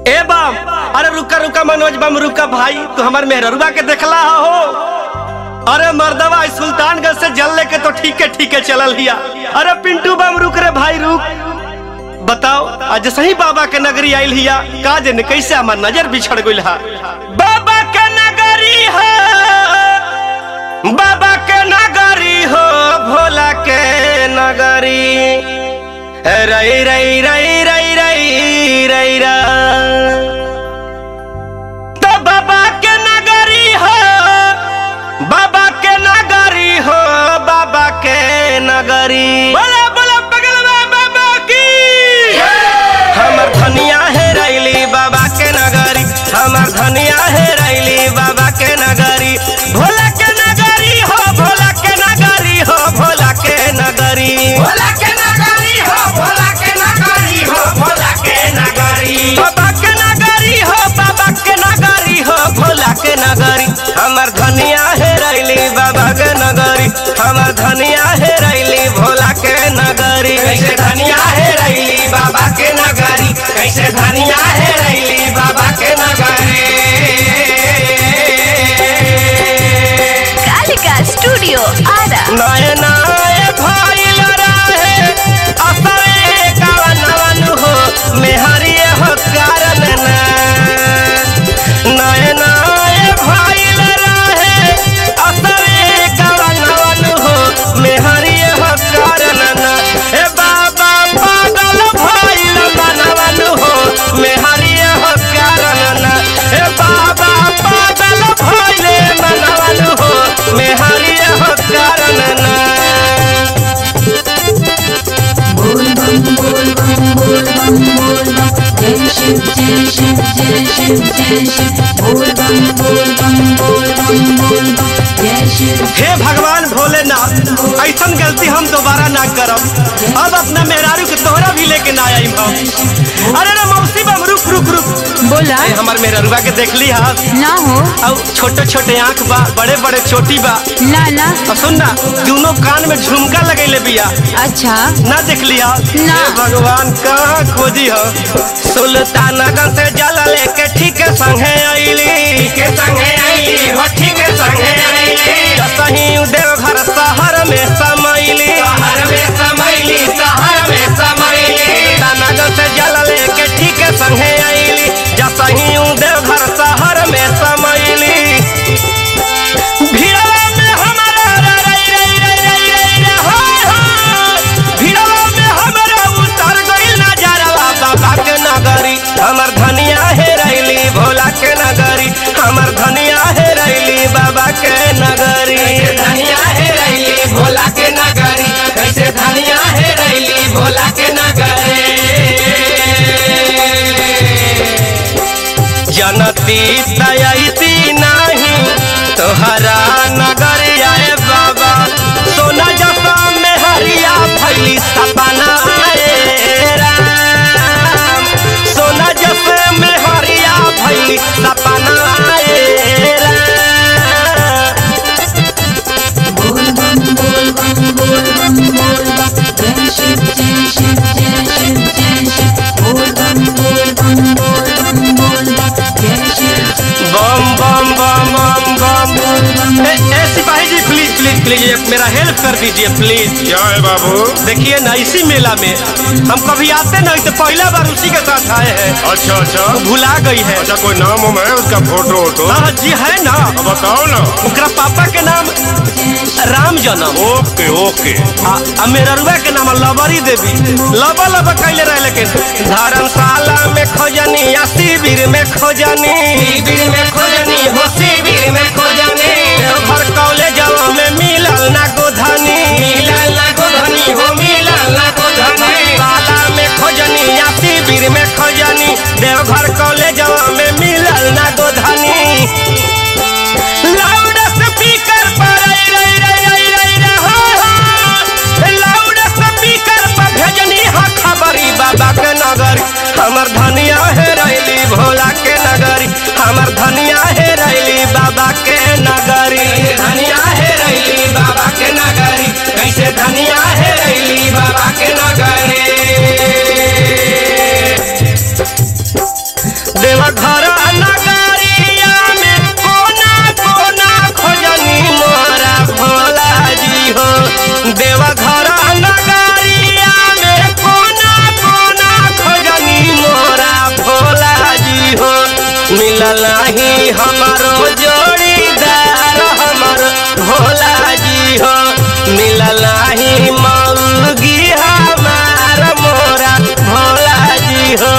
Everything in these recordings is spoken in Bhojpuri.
ए बम अरे रुका रुका मनोज बम रुका भाई तू हमार मेहररुआ के देखला हो अरे मर्दवा इस सुल्तानगंज से जल लेके तो ठीक है ठीक है चलल हिया अरे पिंटू बम रुक रे भाई रुक बताओ आज सही बाबा के नगरी आइल हिया का जन कैसे हमार नजर बिछड़ गइल हा बाबा के नगरी हो बाबा के नगरी हो भोला के नगरी रई रई रई रई रई रई रा तो बाबा के नगरी हो बाबा के नगरी हो बाबा के नगरी बोला बोला बगल में बाबा की हमर धनिया है रैली बाबा के नगरी हमर धनिया है रैली बाबा के नगरी भोला के नगरी हो भोला के नगरी हो भोला के नगरी भोला के नगरी हो भोला के नगरी हो भोला के नगरी बाबा के नगरी हो बाबा के नगरी हो भोला के नगरी हमर धनिया है रैली बाबा के नगरी हमर धनिया है रैली भोला के नगरी कैसे धनिया है रैली बाबा के नगरी कैसे धनिया है रैली बाबा के नगरी कालिका स्टूडियो आरा नए नए भइल रहे असरे कवनवन हो मेहरिए हो कारण ना नए नए भइल रहे असरे कवनवन हो मेहरिए हो कारण ना ए बाबा पागल भइल बनवन हो मेहरिए हो कारण ना ए बाबा पागल भइले मनवन हो मेहरिए हो कारण ना बोल बम बोल बम बोल बम बोल बम जय शिव जय शिव जय शिव जय शिव बोल बम बोल बम बोल बम बोल बम जय शिव हे भगवान भोलेनाथ ऐसन गलती हम दोबारा ना करब अब अपना मेहरारू के तोहरा भी लेके ना आई हम अरे रे मौसी बम रुक रुक रुक बोला ए, हमर मेहरारूआ के देखली हा ना हो और छोटे छोटे आंख बा बड़े बड़े चोटी बा ना ना और सुन ना दोनों कान में झुमका लगैले बिया अच्छा ना देख लिया ना। हे भगवान कहाँ खोजी हो सुल्तानगंज से जल लेके ठीक संगे अइली के संगे आईली हो ठीक संगे आईली सही देवघर शहर में समैली शहर में समैली शहर में समैली नगर से जल लेके ठीक संगे आईली जसही देवघर शहर में समैली भीड़वा में हमारा रई रई रई रई रई रे हो हो। भीड़वा में हमारा उतर गइल नजरवा बाबा के नगरी हमर धनिया है रैली भोला के नगरी हमर धनिया है रैली बाबा के नगरी कैसे धनिया है रैली भोला के नगरी कैसे धनिया है रैली भोला के नगरी जनती तयती नहीं तोहरा नगर आए बाबा सोना जसा में हरिया भैली सपना आए राम सोना जसा में हरिया भैली सपना आए राम बोल बम बोल बम बोल बम बोल बम जय शिव जय शिव जय शिव जय शिव बोल बम बोल बम बोल बम बोल बम जय शिव बम बम बम बम बम ए, ए सिपाही जी प्लीज प्लीज प्लीज एक मेरा हेल्प कर दीजिए प्लीज क्या है बाबू देखिए ना इसी मेला में हम कभी आते नहीं तो पहला बार उसी के साथ आए हैं अच्छा अच्छा वो भुला गई है अच्छा कोई नाम उम है उसका फोटो वोटो हाँ जी है ना अब बताओ ना ओकरा पापा के नाम राम जनम ओके ओके आ, आ मेररुआ के नाम लबरी देवी लबा लबा कैले रहे लेकिन धर्मशाला में खोजनी या शिविर में खोजनी शिविर में खोजनी हो शिविर में खोजनी घर कॉलेज में मिलल ना गोधनी मिलल ना गोधनी हो मिलल ना गोधनी धर्मशाला में खोजनी या शिविर में खोजनी देवघर कॉलेज में मिलल ना गोधनी लाउड स्पीकर पर आई रई रई रई रई रे हो हो लाउड स्पीकर पर भेजनी हा खबरी बाबा के नगरी हमर धनिया है रैली भोला के नगरी हमर धनिया है रैली बाबा के देवघर नगरिया में कोना कोना खोजनी मोरा भोला जी हो देवघर नगरिया में कोना कोना खोजनी मोरा भोला जी हो मिलल ही हमारो जोड़ीदार हमर भोला जी हो मिलल ही मौगी हमार मोरा भोला जी हो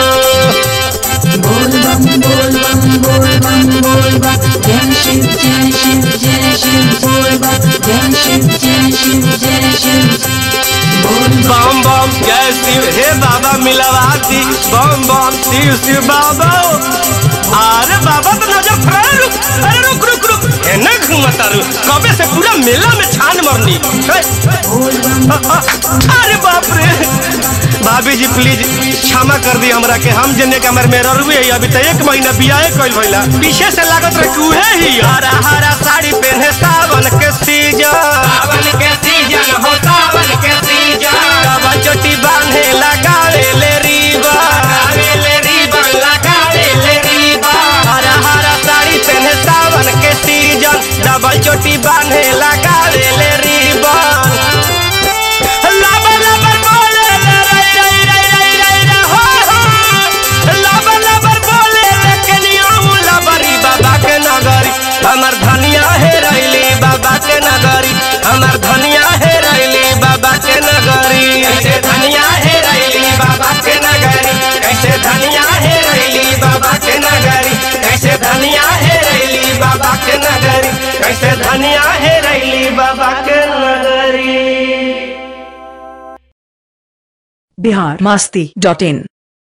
बोल बम बोल बम बोल बम बोल बम जय शिव जय शिव जय शिव बोल बम जय शिव जय शिव जय शिव बोल बम बम जय शिव हे बाबा मिलवाती बम बम शिव शिव बाबा अरे बाबा तो नजर फरा रुक अरे रुक रुक रुक एने घूमता रु कबे से पूरा मेला में छान मरनी हे, बोल बम अ, अ, अरे बाप रे भाभी जी प्लीज क्षमा कर दी हमरा के हम जने के हमर मेरा रुए है अभी तो एक महीना बियाहे कइल भइला पीछे से लागत रहे कि उहे ही हरा हरा साड़ी पहने सावन के सीजन सावन के सीजन हो सावन के सीजन बाबा चोटी बांधे लगावे ले रीबा लगावे ले रिबन लगावे ले रिबन हरा हरा साड़ी पहने सावन के सीजन डबल चोटी बांधे लगावे ले रीबन लबर लबर बोले ले रई रई रई रई रई रे हो हो लबर लबर बोले ले कनियाऊ लबरी बाबा के नगरी हमर धनिया हे रैली बाबा के नगरी हमर धनिया हे रैली बाबा के नगरी कैसे धनिया है रैली बाबा के नगरी कैसे धनिया है रैली बाबा के नगरी कैसे धनिया है रैली बाबा के नगरी कैसे धनिया है रैली बाबा के नगरी बिहार मस्ती डॉट इन